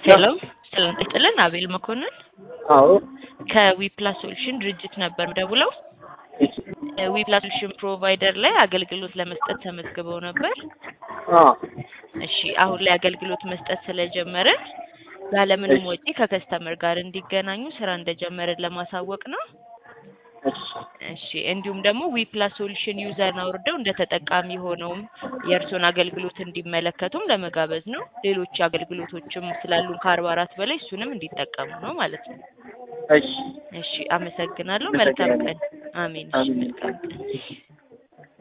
ሄሎ ሰላም ይስጥልን። አቤል መኮንን አዎ ከዊፕላስ ሶሉሽን ድርጅት ነበር ደውለው ዊፕላስ ሶሉሽን ፕሮቫይደር ላይ አገልግሎት ለመስጠት ተመዝግበው ነበር። አዎ እሺ አሁን ላይ አገልግሎት መስጠት ስለጀመርን ያለምንም ወጪ ከከስተመር ጋር እንዲገናኙ ስራ እንደጀመርን ለማሳወቅ ነው። እሺ እሺ እንዲሁም ደግሞ ዊፕላስ ሶሉሽን ዩዘርን አውርደው እንደ ተጠቃሚ ሆነውም የእርስዎን አገልግሎት እንዲመለከቱም ለመጋበዝ ነው። ሌሎች አገልግሎቶችም ስላሉን ከአርባ አራት በላይ እሱንም እንዲጠቀሙ ነው ማለት ነው። እሺ እሺ አመሰግናለሁ። መልካም ቀን። አሜን። እሺ አሜን። መልካም ቀን።